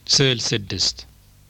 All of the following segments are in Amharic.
ስዕል ስድስት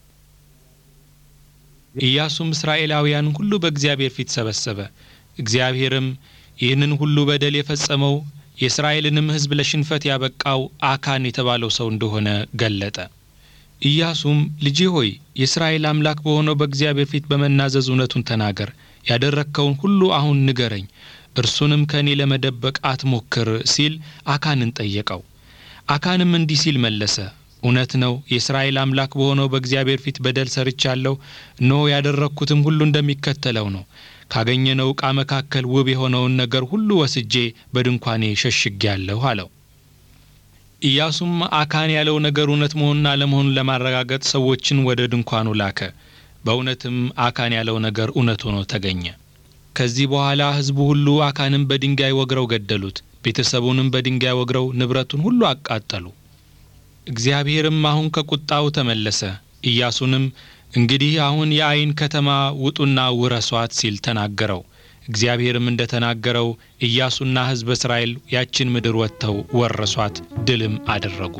ኢያሱም እስራኤላውያን ሁሉ በእግዚአብሔር ፊት ሰበሰበ። እግዚአብሔርም ይህንን ሁሉ በደል የፈጸመው የእስራኤልንም ሕዝብ ለሽንፈት ያበቃው አካን የተባለው ሰው እንደሆነ ገለጠ። ኢያሱም ልጄ ሆይ የእስራኤል አምላክ በሆነው በእግዚአብሔር ፊት በመናዘዝ እውነቱን ተናገር፣ ያደረግከውን ሁሉ አሁን ንገረኝ፣ እርሱንም ከእኔ ለመደበቅ አትሞክር ሲል አካንን ጠየቀው። አካንም እንዲህ ሲል መለሰ እውነት ነው። የእስራኤል አምላክ በሆነው በእግዚአብሔር ፊት በደል ሰርቻለሁ። እነሆ ያደረግኩትም ሁሉ እንደሚከተለው ነው። ካገኘነው ዕቃ መካከል ውብ የሆነውን ነገር ሁሉ ወስጄ በድንኳኔ ሸሽጌያለሁ አለው። ኢያሱም አካን ያለው ነገር እውነት መሆኑን አለመሆኑን ለማረጋገጥ ሰዎችን ወደ ድንኳኑ ላከ። በእውነትም አካን ያለው ነገር እውነት ሆኖ ተገኘ። ከዚህ በኋላ ሕዝቡ ሁሉ አካንን በድንጋይ ወግረው ገደሉት። ቤተሰቡንም በድንጋይ ወግረው ንብረቱን ሁሉ አቃጠሉ። እግዚአብሔርም አሁን ከቁጣው ተመለሰ። ኢያሱንም እንግዲህ አሁን የአይን ከተማ ውጡና ውረሷት ሲል ተናገረው። እግዚአብሔርም እንደ ተናገረው ኢያሱና ሕዝበ እስራኤል ያችን ምድር ወጥተው ወረሷት፣ ድልም አደረጉ።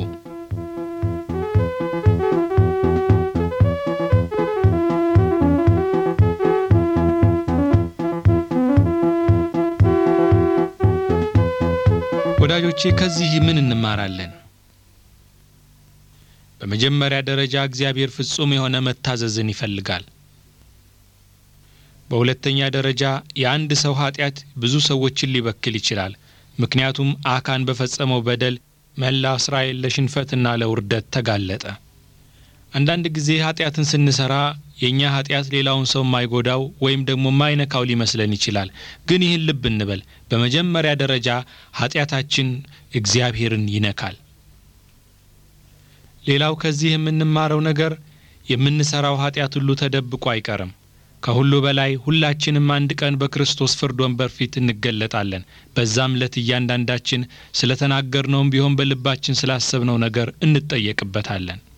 ወዳጆቼ ከዚህ ምን እንማራለን? በመጀመሪያ ደረጃ እግዚአብሔር ፍጹም የሆነ መታዘዝን ይፈልጋል። በሁለተኛ ደረጃ የአንድ ሰው ኃጢአት ብዙ ሰዎችን ሊበክል ይችላል። ምክንያቱም አካን በፈጸመው በደል መላ እስራኤል ለሽንፈትና ለውርደት ተጋለጠ። አንዳንድ ጊዜ ኃጢአትን ስንሰራ የእኛ ኃጢአት ሌላውን ሰው የማይጎዳው ወይም ደግሞ የማይነካው ሊመስለን ይችላል። ግን ይህን ልብ እንበል። በመጀመሪያ ደረጃ ኃጢአታችን እግዚአብሔርን ይነካል። ሌላው ከዚህ የምንማረው ነገር የምንሰራው ኃጢአት ሁሉ ተደብቆ አይቀርም። ከሁሉ በላይ ሁላችንም አንድ ቀን በክርስቶስ ፍርድ ወንበር ፊት እንገለጣለን። በዛም ዕለት እያንዳንዳችን ስለ ተናገርነውም ቢሆን በልባችን ስላሰብነው ነገር እንጠየቅበታለን።